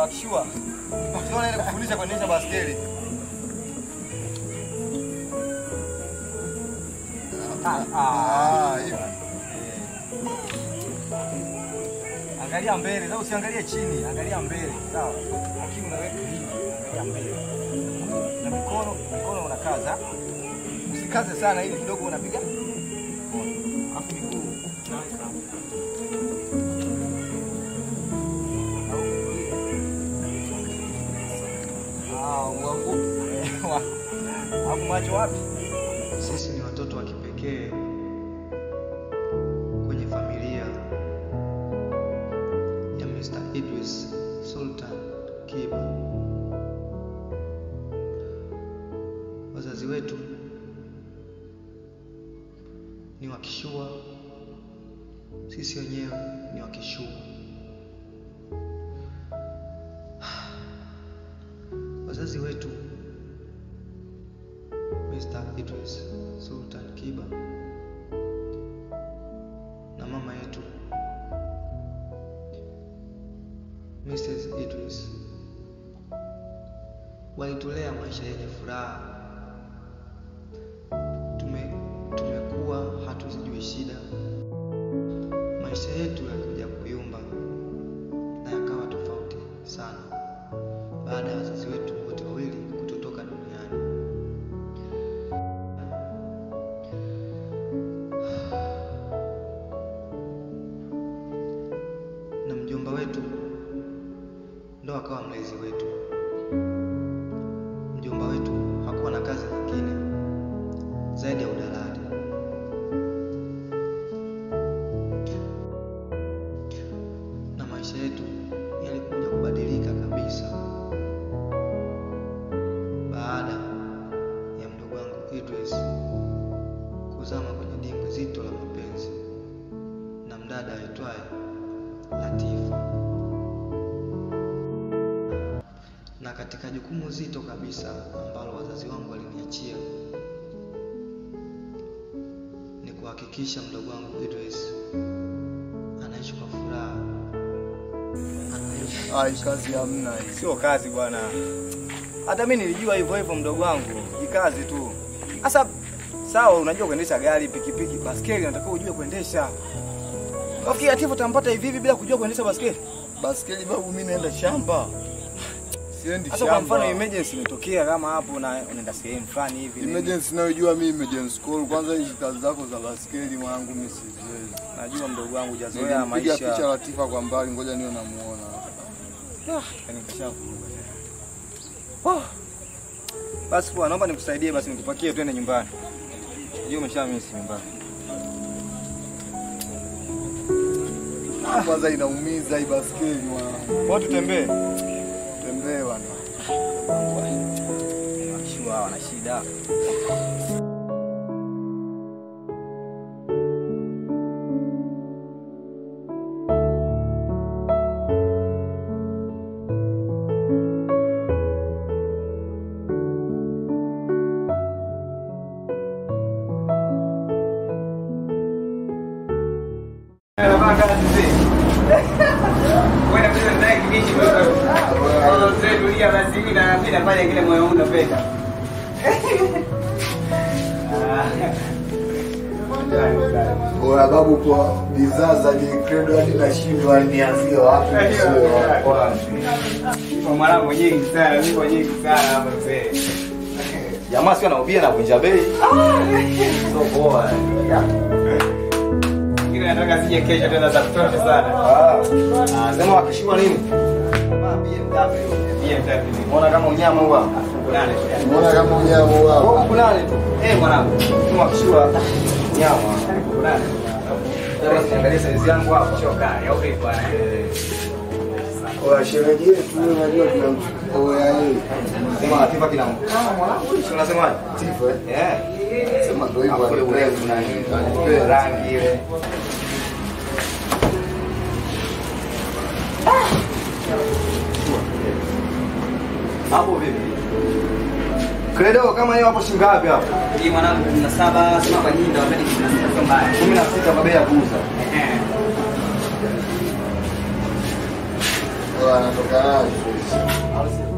wakishua. Unaona ile kufundisha kuendesha baskeli. Ah, ah, hiyo. Angalia mbele, sasa usiangalie chini, angalia mbele, sawa? Lakini unaweka hivi, angalia mbele. Na mikono, mikono unakaza. Usikaze sana ili kidogo unapiga. Alafu miguu unaweka. Ah, wangu. Hapo macho wapi? Sisi ni watoto wa kipekee kwenye familia ya Mr. Idris Sultan Kiba. Wazazi wetu ni wakishua, sisi wenyewe ni wakishua. Wazazi wetu Mr. Idris Sultan Kiba na mama yetu Mrs. Idris walitulea maisha yenye furaha. Tume, tumekuwa hatuzijui shida. Maisha yetu yalikuja kuyumba na yakawa tofauti sana baada ya wazazi wetu wote wawili kutotoka duniani. na mjomba wetu ndo akawa mlezi wetu. Mjomba wetu hakuwa na kazi nyingine zaidi ya udalali. Na maisha yetu yalikuja kubadilika kabisa baada ya mdogo wangu Idris kuzama kwenye dimbwi zito la mapenzi na mdada aitwaye Latifa. Na katika jukumu zito kabisa ambalo wazazi wangu waliniachia ni kuhakikisha mdogo wangu Idris anaishi kwa furaha, anaishi Ai, kazi hamna hii. Sio kazi bwana. Hata mimi nilijua hivyo hivyo mdogo wangu. Jikazi tu. Sasa sawa, unajua kuendesha gari, pikipiki, baskeli unatakiwa ujue kuendesha. Nafikiri Atifu utampata hivi hivi bila kujua kuendesha baskeli. Baskeli babu, mimi naenda shamba. Siendi Sasa kwa mfano shamba. emergency imetokea kama hapo na unaenda sehemu fulani hivi. nini. Emergency nayojua mimi emergency call. Kwanza hizi kazi zako za baskeli mwanangu mimi siziwezi. Najua mdogo wangu hujazoea Nilimpiga picha maisha. Latifa kwa mbali, ngoja niwe namuona. Yaani kashavuruga. Oh. Basi poa, naomba nikusaidie basi nikupakie twende nyumbani. Hiyo umeshamisi nyumbani. Kwanza inaumiza hii baskeli mwanangu. Kwa tutembee. Tembee bwana. Wakishua wana shida. Oya babu, kwa bidhaa za Jecredo hadi nashindwa nianzie wapi nisiwe wapi. mwanangu nyingi sana, mimi nyingi sana hapa mzee. Jamaa sio anaubia na kunja bei. So poa. Lakini nataka sije kesho tena za kutosha sana. Ah, sema wakishua nini? BMW. Unaona kama unyama huwa. Nane. Umeona kama unyama Kwa wao. huku nane tu. Eh mwanangu. Sema wakishua nyama. Nane. Sasa niangalie size yangu hapa. Choka, ya upi bwana. Oya sherehe yetu unajua tuna oya hii. Sema Latifa kina mkama mwanangu. Si unasemaje? Tifa eh. Eh. Sema ndio hivyo. Hapo ile urefu na nini? Rangi ile. Hapo vipi? Credo kama hiyo hapo shilingi ngapi hapo? Hii mwanangu 17 sema kwa nyingi wakati 16 sio mbaya. 16 kwa bei ya kuuza. Eh. Oya anatoka nayo. Au sio?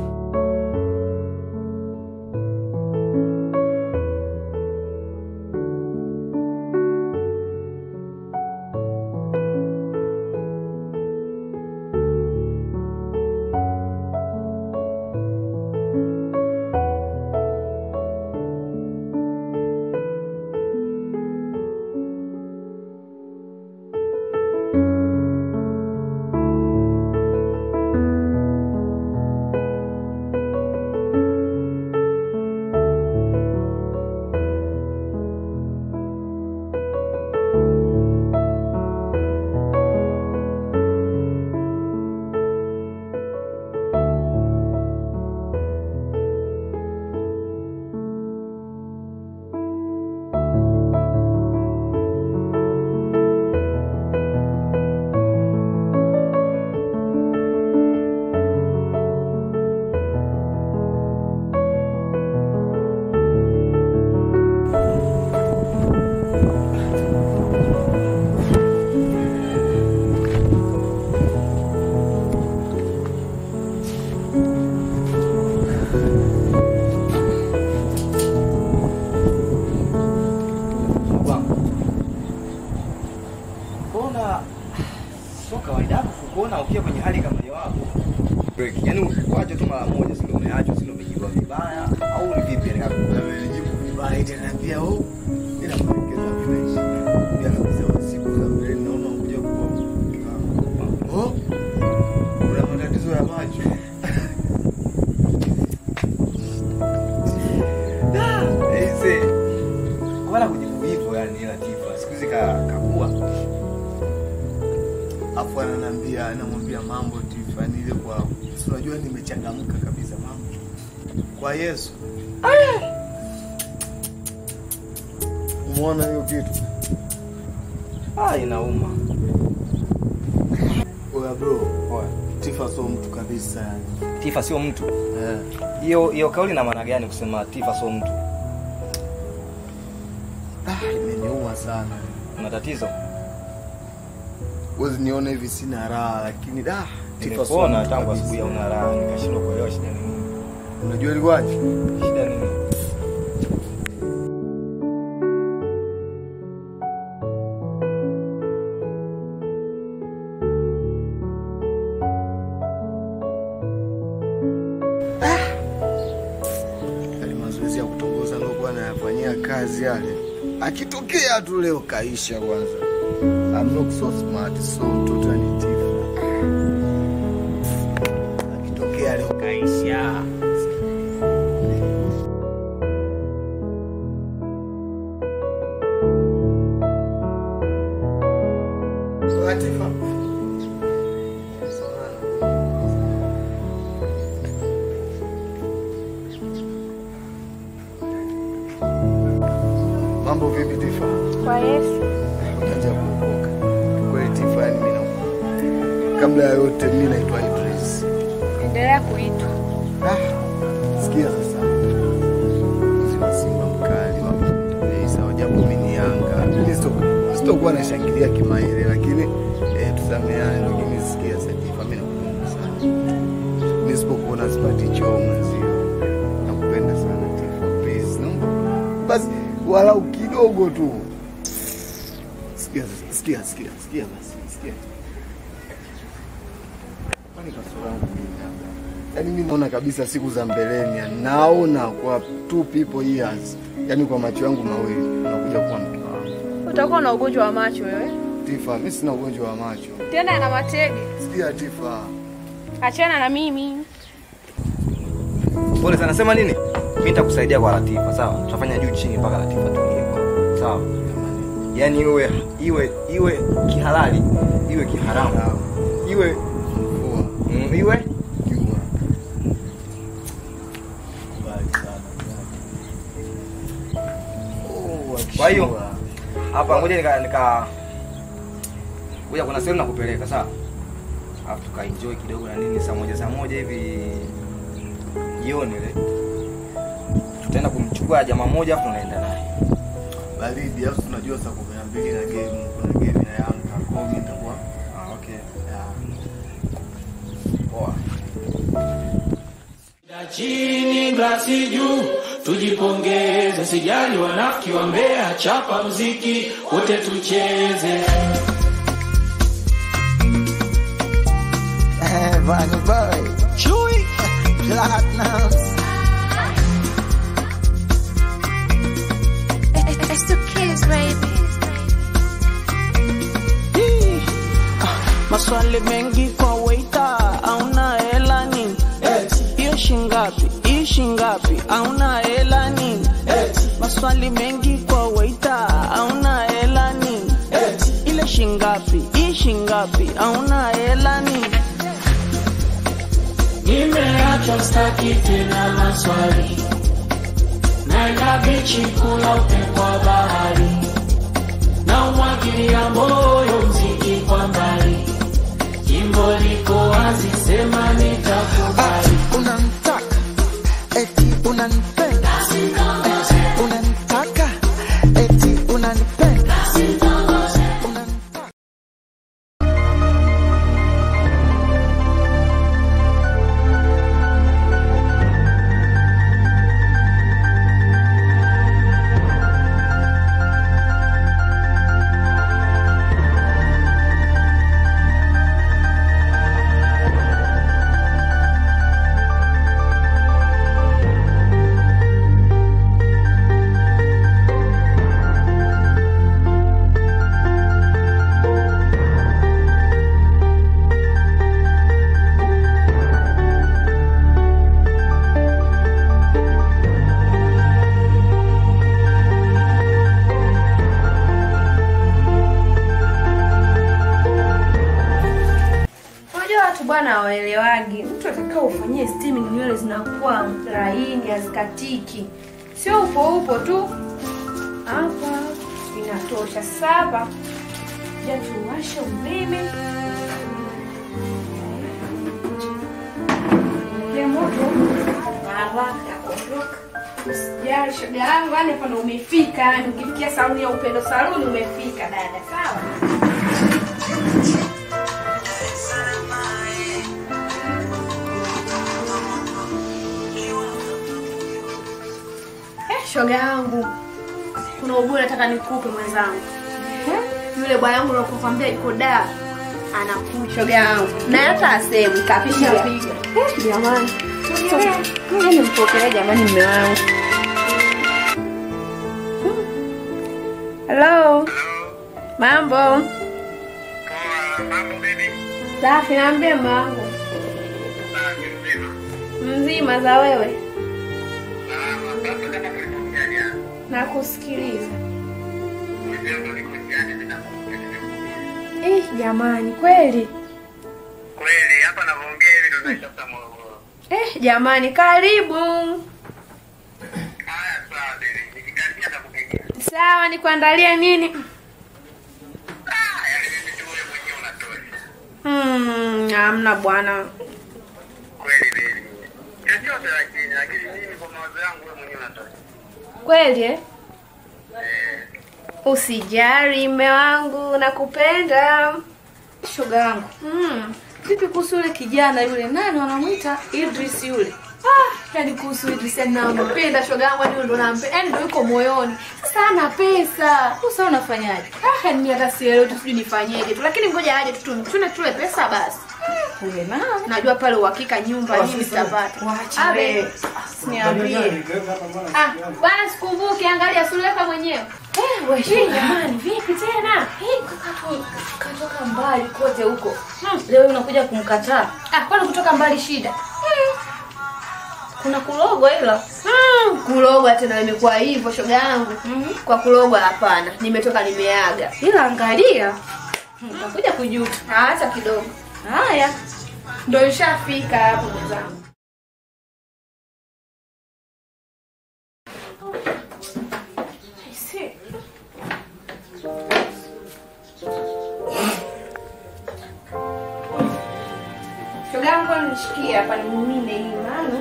Mbona sio kawaida yako kuona ukiwa kwenye hali kama hiyo hapo? Break. Yaani ukwaje tu mara moja sio umeachwa sio umejibiwa vibaya au ni vipi yani hapo? Amenijibu vibaya tena pia oh. Ila maelekezo vinaishi. Pia kabisa siku za mbele naona unakuja kwa mke wangu. Oh. Una matatizo ya macho. Aise. Wala kujibu hivyo yani Latifa. Siku hizi ka kakua. Afu ananiambia anamwambia mambo Tiffany ile kwa si unajua nimechangamka kabisa mambo. Kwa Yesu. Umeona hiyo kitu? Ah, inauma. Oya bro, Oya. Tifa sio mtu kabisa yani. Tifa sio mtu. Eh. Hiyo hiyo kauli na maana gani kusema Tifa sio mtu? Ah, imeniuma sana. Una tatizo? Wezi nione hivi sina raha lakini da Tifa sio Nimekuona mtu tangu kabisa. asubuhi hauna raha, nikashindwa kuelewa shida ni nini. Unajua ilikuwaje? Shida ni nini? Yale mazoezi ya kutongoza nilikuwa nayafanyia kazi yale. Akitokea tu leo kaisha kwanza. I'm not so smart, so mtoto ni Tifa. Akitokea leo kaisha. Latifa. Mambo vipi Tifa? Kwa Yesu. Unaanza kuokoka. Kweli Tifa, yani mimi na kabla ya yote mimi naitwa Idris. Endelea kuitwa. Ah, sikia sasa. Mzi wa Simba mkali wa Mtesa wajabu mimi ni Yanga. Mimi sito- sitokuwa nashangilia kimaile lakini eh, tusameane lakini sikia sasa Tifa, mimi nakupenda sana. Mimi sipokuona sipati choo mwenzio. Nakupenda sana Tifa. Please, naomba basi walau kidogo tu. Sikia sasa, sikia sikia sikia basi, sikia. Kwani kasoro yangu mimi labda? Yaani mimi naona kabisa siku za mbeleni, yani naona kwa two people years, yaani kwa macho yangu mawili unakuja kuwa mke wangu. Utakuwa na ugonjwa wa macho wewe. Tifa, mimi sina ugonjwa wa macho. Tena na matege. Sikia Tifa, Achana na mimi. Pole sana, sema nini? Mimi nitakusaidia kwa Latifa, sawa? Tutafanya juu chini mpaka Latifa tulie kwa. Sawa? Yaani iwe iwe iwe kihalali, iwe kiharamu. Iwe mvua, mm, iwe jua. Kubali sana. Oh, Kwa hiyo- akishua. hapa ngoja nika nika ngoja kuna sehemu nakupeleka, sawa? Alafu tukaenjoy kidogo na nini saa moja saa moja hivi jioni ile. Tutaenda kumchukua jamaa moja afu tunaenda naye. baridi, alafu tunajua saa kumi na mbili na game, kuna game na Yanga, kwa hiyo mimi nitakuwa Ah, okay. yeah. Poa. chini glasi juu tujipongeze sijali wanafiki wa mbea chapa mziki wote tucheze Bunny boy, Chewy, Platinums. It's the kids, baby. Maswali mengi kwa waita, auna hela nini? Hiyo shingapi? Hii shingapi? Auna hela nini? Maswali mengi kwa waita, auna hela nini? Ile shingapi? Hii shingapi? Auna hela nini? nimeachwa staki tena maswali naenda bichi kula upepo wa bahari na umwagilia moyo mziki kwa mbali jimbo liko wazi sema nitakubali Unanitaka, eti unanipenda. Unanitaka, eti unanipenda. Unanitaka. Unajua watu bwana hawaelewagi. Mtu atakaa ufanyie steaming, nywele zinakuwa laini, hazikatiki. Sio upo upo tu. Hapa inatosha. Sasa hapa ja tuwashe umeme. Ya moto haraka kuondoka. Usijali shoga yangu, yani hapa ndo umefika. Yani ukifikia saluni ya upendo saluni umefika dada, sawa? Eh, shoga yangu, kuna uguu nataka nikupe mwenzangu. Eh, Yule bwana wangu nakukwambia yuko da anakuja shoga yangu, na hata asemu kapiga piga. Eh, jamani, ngoja nimpokelee jamani, mume wangu. Hello. Mambo. Safi, naambie mume wangu. Mzima za wewe? Nakusikiliza. Eh, jamani kweli. Kweli hapa navyoongea hivi ndo naitafuta Morogoro. Eh, jamani karibu. Haya sawa, baby. nikikaribia nitakupigia. Sawa, nikuandalie nini? Ah, yaani mimi tu wewe mwenyewe unatosha. Hmm, hamna bwana. Kweli baby. Chochote lakini lakini mimi kwa mawazo yangu wewe mwenyewe unatosha. Kweli eh? Eh, Usijali mme wangu, nakupenda. shoga yangu Hmm. vipi kuhusu yule kijana yule nani wanamwita Idris yule Ah, yani kuhusu Idris yani nampenda shoga yangu, yani ndo nampenda, yani ndo yuko moyoni. Sasa ana pesa. sasa unafanyaje Ah, yani mimi hata sielewi tu sijui nifanyeje tu, lakini ngoja aje tu tumchune tule pesa basi. ule na Najua pale uhakika nyumba nini sitapata. Waache Abe. wewe. Niambie. Ah, bwana sikumbuke, angalia suleka mwenyewe. Eh, wewe jamani, vipi tena? Hii kaka katoka mbali kote huko leo unakuja kumkataa Ah, kwani kutoka mbali shida? kuna kulogwa ila Mm, kulogwa tena imekuwa hivyo shoga yangu. Kwa kulogwa hapana, nimetoka nimeaga. ila angalia utakuja kujuta Ah, Hata kidogo. haya Ndio ishafika hapo mwenzangu. Aise. Shoga yangu nishikie hapa nimimine hii maana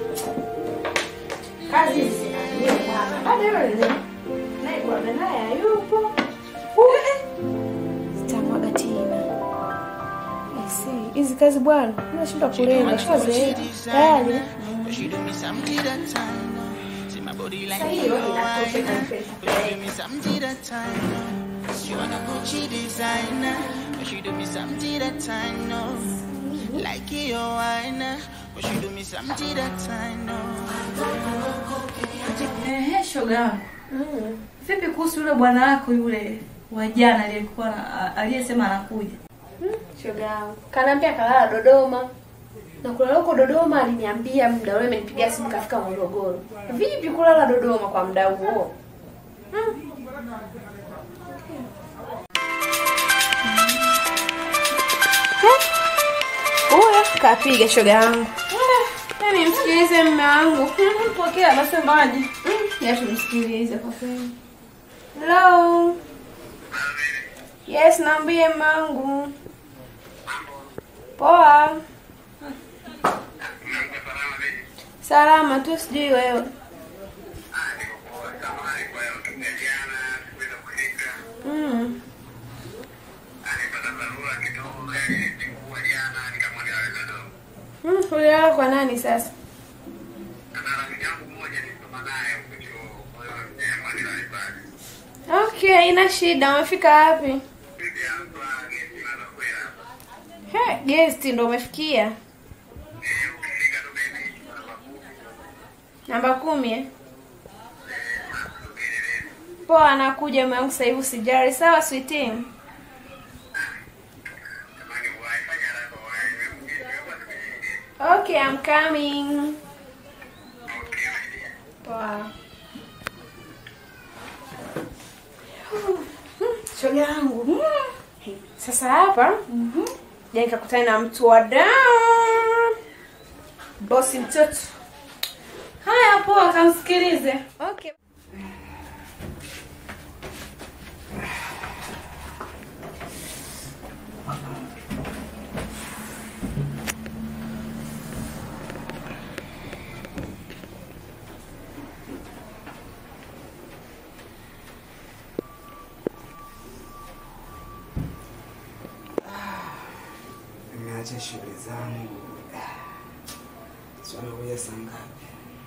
kazi hizi zinaniuma bwana. Baada ya yule naye bwana naye hayupo. Sitamwaga tena. Aise. hizi kazi bwana, unashindwa kulenga, shazeeka tayari. She do me something that time. See my body like Sasa me, hiyo oh, inatosha I know. kabisa. She do me something that time. She wanna Gucci designer. But she do me something that time, no. Like your wine. But she do me something that time, no. Ehe, shoga yangu. Vipi kuhusu yule bwana wako yule wa jana aliyekuwa na- aliyesema anakuja? Shoga yangu kanaambia kalala Dodoma na kulala huko Dodoma, aliniambia muda ule, amenipigia simu kafika Morogoro. Vipi kulala Dodoma kwa muda huo? Hmm. Huyo kapiga shoga yangu. Yaani msikilize mume wangu. Pokea nasemaje? Ya tumsikilize kwa kweli. Hello. Yes, naambie mume wangu. Poa. Salama tu, sijui wewe. Mm. Mm, ulilala kwa nani sasa? Okay, haina shida. Umefika wapi? He, guest ndo umefikia. Namba kumi eh? Poa, anakuja mume wangu sasa hivi, usijali. Sawa sweetie. Okay, I'm coming. Poa. Shoga yangu. Mm. Sasa hapa ja nikakutana na mtu wa down. Bosi mtoto. Haya, poa, kamsikilize. Okay. Nimeacha shule zangu. Swala kuja saa ngapi?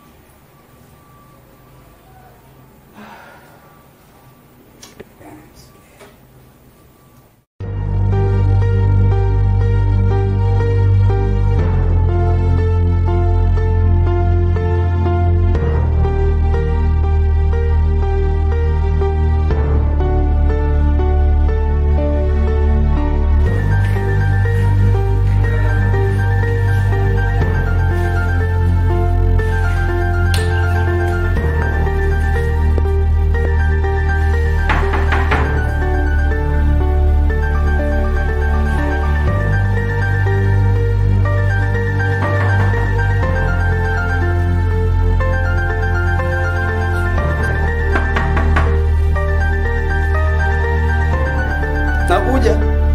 Nakuja.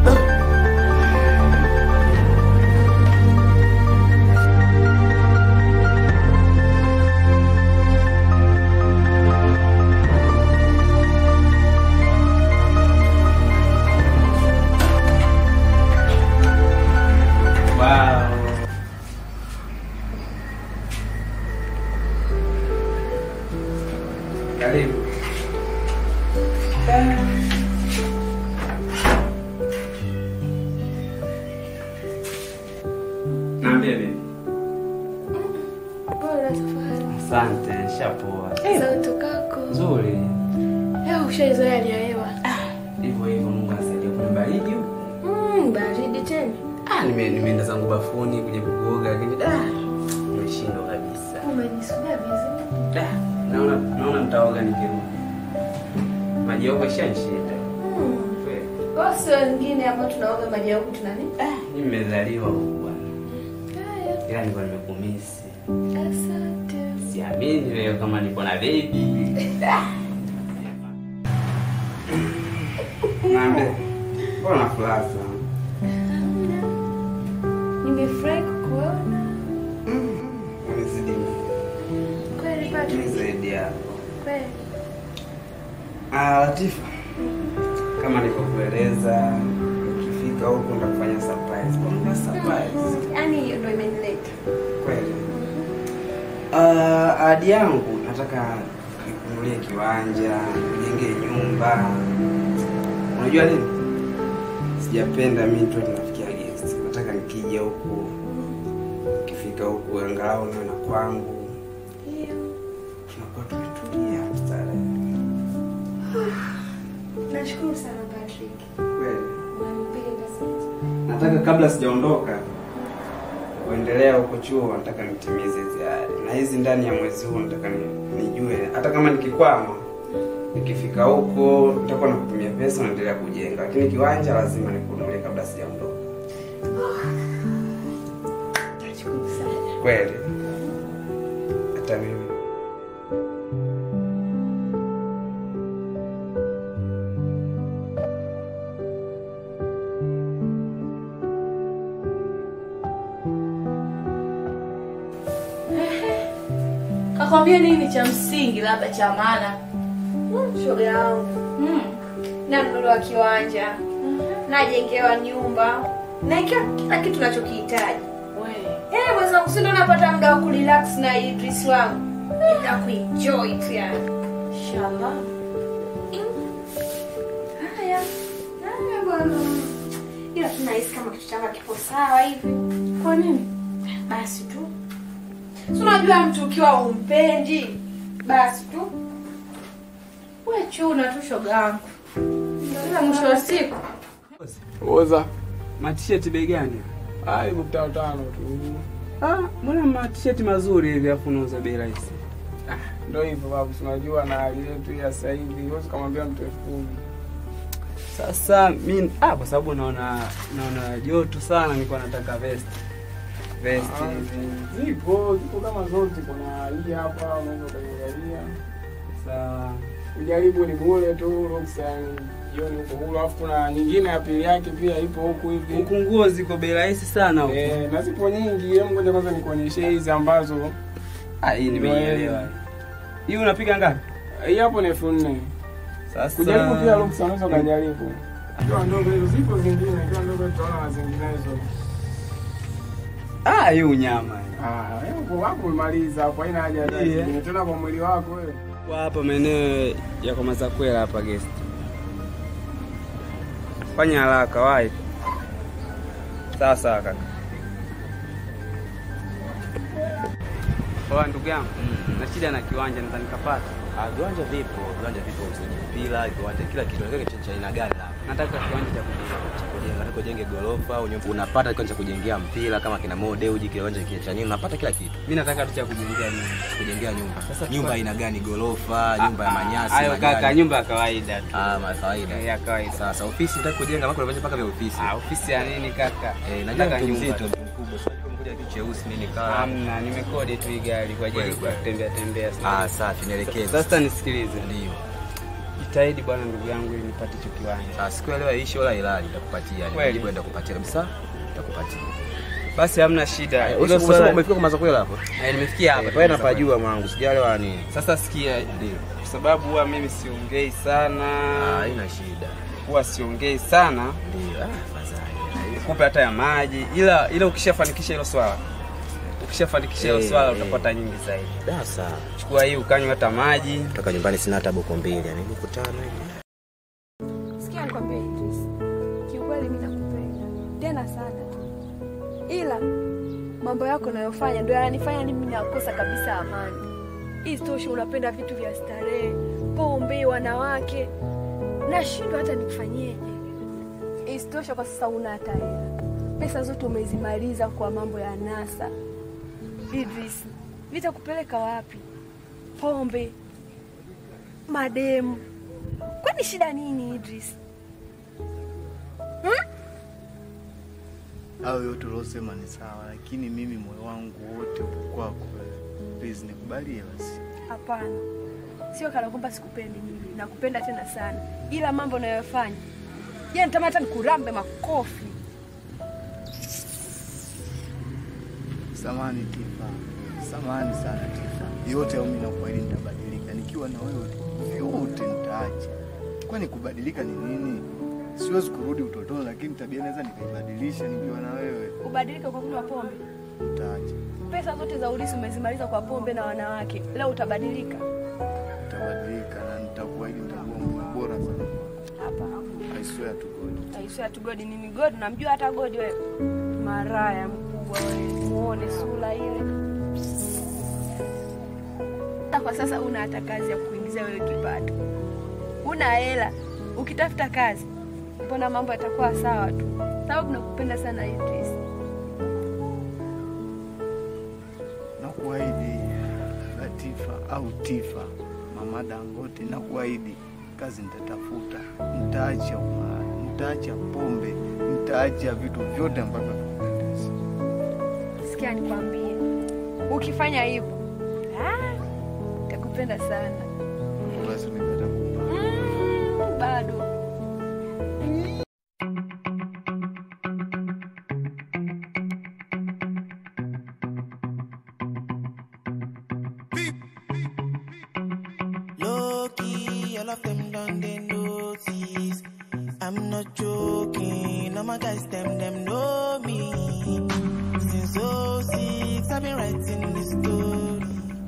Wow. Karibu. Naambia bibi. Bora tafadhali. Asante, shapoa. Sauti kako. Nzuri. Leo ushaizoea hali ya hewa. Hivyo hivyo Mungu asaidia kuna baridi. huku. Mm, baridi tena. Ah, nime nimeenda zangu bafuni kuja kuoga lakini da nimeshindwa kabisa. Umejisudia vizuri. Da, naona naona nitaoga nikirudi. Maji yako ishanishinda. Mm. Kweli. Basi wengine ambao tunaoga maji ya huku tuna nini? Mimi nimezaliwa huku bwana. Haya. Ila nilikuwa nimekumisi. Asante. Siamini leo kama niko na baby. Naambia. Mbona na furaha sana? Nimefurahi kukuona. Umezidi Kweli Patrick. zaidi hapo. Kweli. Ah, Latifa. Kama nilivyokueleza, ukifika nikifika huku nitakufanya surprise. Kwa surprise. Yaani hiyo ndio imenileta. Kweli. Ah, ahadi yangu nataka nikununulie kiwanja, nijengee nyumba. Unajua nini? Sijapenda mimi tu tunafikia guest. Nataka nikija huku ukifika huku angalau niwe na kwangu. Tunakuwa tumetulia mstarehe. Nashukuru sana Patrick. Kweli. Unanipenda sana. Nataka kabla sijaondoka kuendelea huko chuo, nataka nitimize hizi ahadi, na hizi ndani ya mwezi huu nataka ni- nijue, hata kama nikikwama, nikifika huko nitakuwa nakutumia pesa, naendelea kujenga, lakini kiwanja lazima nikununulie kabla sijaondoka. Nashukuru sana. Kweli hata mimi Kakwambia nini cha msingi labda cha maana? Mm, Shoga yangu. Mm. Nanunuliwa kiwanja. Najengewa nyumba. Na kila kila kitu nachokihitaji. Eh, mwenzangu si ndo napata muda wa kurelax na Idris wangu. Na kuenjoy tu yani. Inshallah. Haya. Haya bwana. Ila tunahisi kama kitu changu kipo sawa hivi. Kwa nini? Basi tu. Si unajua mtu ukiwa umpendi, basi tu. We chuna tu shoga yangu. Ila mwisho wa siku Oza. matisheti bei gani? Ah, elfu tano tano tu. Ah, mbona matisheti mazuri hivi afu unauza bei rahisi? Ndio hivyo babu, si unajua na hali yetu ya sasa hivi, huwezi kumwambia mtu elfu kumi. Sasa mi ah, kwa sababu naona naona joto sana, nilikuwa nataka vest vest Ah, hivi. Zipo, zipo kama zote, kuna hii hapa unaweza ukaiangalia. Sawa. Ujaribu ni bure tu, ruksa yani jioni huko huru, alafu kuna nyingine ya pili yake pia ipo huku hivi. Huku nguo ziko bei rahisi sana huku. Eh, na zipo nyingi. Hebu ngoja kwanza nikuonyeshe hizi ambazo Ah, hii nimeielewa. Hii unapiga ngapi? hii hapo ni elfu nne. Sasa Kujaribu pia ruksa, unaweza ukajaribu. Ikiwa ndogo hizo, zipo zingine, ikiwa ndogo tutaona na zinginezo. Ah, hii unyama. Ah, hapo hapo umemaliza hapo, haina haja ya Yeah. zingine tena kwa mwili wako wewe. Kwa hapa maeneo ya kwa Mazakwela hapa guest. Fanya haraka wahi. Sawa sawa kaka. Kwa ndugu yangu, na shida na kiwanja nadhani nikapata. Ah, viwanja vipo, viwanja vipo msingi mpira, viwanja kila kitu. Nataka cha- cha aina gani labda? Nataka kiwanja cha kujenga. Cha kujenga, nataka ujenge gorofa au nyumba. Unapata kiwanja cha kujengea mpira kama kina mode uji kiwanja kile cha nini, unapata kila kitu. Mimi nataka tu cha kujengea nyumba. Kujengea nyumba. Sasa nyumba tupa- aina gani? Gorofa, nyumba ya manyasi, Hayo majani? kaka, nyumba ya kawaida tu. Ah, ma kawaida. Ya kawaida. Sasa ofisi nataka kujenga mpaka unafanya mpaka vya ofisi. Ah, ofisi ya nini kaka? Eh, najua Nataka mtu nyumba mzito, tu. mtu mkubwa. Sio mkuja kitu cheusi nini kaa. Hamna, nimekodi tu hii gari kwa ajili ya kutembea tembea sana. Ah, safi, nielekeze. Sasa nisikilize. Ndio. Jitahidi bwana ndugu yangu ili nipate hicho kiwanja. Ah, siku ya leo ishi wala ilali nitakupatia. Kweli? Nijibu nitakupatia kabisa. Nitakupatia. Basi hamna shida. Hilo Hilo swala swala umefika kwa Mazakwela hapo? Eh, nimefikia hapa. Eh, pale napajua mwangu, sijalewa nini. Sasa sikia, Ndio. kwa sababu huwa mimi siongei sana. Ah, haina shida. Huwa siongei sana. Ndio. Ah, fadhali. Nikupe hata ya maji. Ila ila ukishafanikisha hilo swala. Ukishafanikisha hilo Eh, swala eh. utapata nyingi zaidi. Da, sawa. Chukua hii ukanywa hata maji. Kutoka nyumbani sina hata buku mbili, yani buku tano hivi. Sikia nikwambie Idris. Kiukweli mimi nakupenda. Tena sana tu. Ila mambo yako unayofanya ndio yananifanya mimi nakosa kabisa amani. Isitoshe unapenda vitu vya starehe, pombe, wanawake. Nashindwa hata nikufanyeje. Isitoshe kwa sasa una hata hela. Pesa zote umezimaliza kwa mambo ya nasa. Idris, vitakupeleka wapi? Pombe, mademu. Kwani shida nini Idris? Hmm? Hayo yote uliosema ni sawa, lakini mimi moyo wangu wote upo kwako wewe. Please nikubalie basi. Hapana, sio kana kwamba sikupendi mimi, nakupenda tena sana, ila mambo unayofanya je, nitamani hata nikurambe makofi. Samani Tifa, samani sana Tifa. Yote au mimi nakuahidi nitabadilika. Nikiwa na wewe vyote nitaacha. Kwani kubadilika ni nini? siwezi kurudi utotoni, lakini tabia naweza nikaibadilisha nikiwa na wewe. Ubadilike kwa kunywa pombe. Utaacha, Pesa zote za ulisi umezimaliza kwa pombe na wanawake. Leo utabadilika? utabadilika na nitakuahidi nitakuwa mume bora sana. Hapa. I swear to God. Aisha tu God nini God? Namjua hata God wewe. Maraya mkubwa wewe. Muone sura ile. Hata Kwa sasa una hata kazi ya kuingizia wewe kipato. Una hela. Ukitafuta kazi, mbona mambo yatakuwa sawa tu? Sababu nakupenda sana Idris. Nakuahidi Latifa au Tifa, mama Dangote, nakuahidi kazi nitatafuta, nitaacha umalaya, nitaacha pombe, nitaacha vitu vyote ambavyo vinapendeza. Sikia nikwambie. Ukifanya hivyo, ah, nitakupenda sana. Basi nimepata kumba. Mm, bado. Low key, all of them done they notice. I'm not joking, all my guys them them know me. Since 06, I've been writing this story.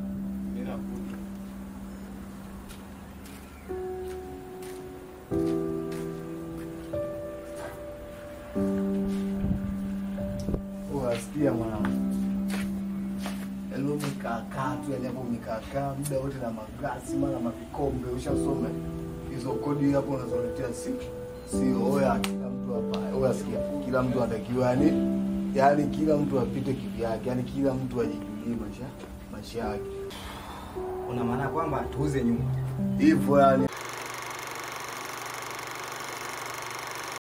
Wasikia mwanangu, yaani umekaakaa tu, yaani hapo umekaakaa muda wote na maglasi mara mavikombe, ushasome hizo kodi hapo unazoletea si sio oya. Kila mtu hapa oya, sikia, kila mtu anatakiwa yani, yani kila mtu apite kivyake, yani kila mtu ajijulie maisha maisha yake, Una maana kwamba tuuze nyumba hivyo yani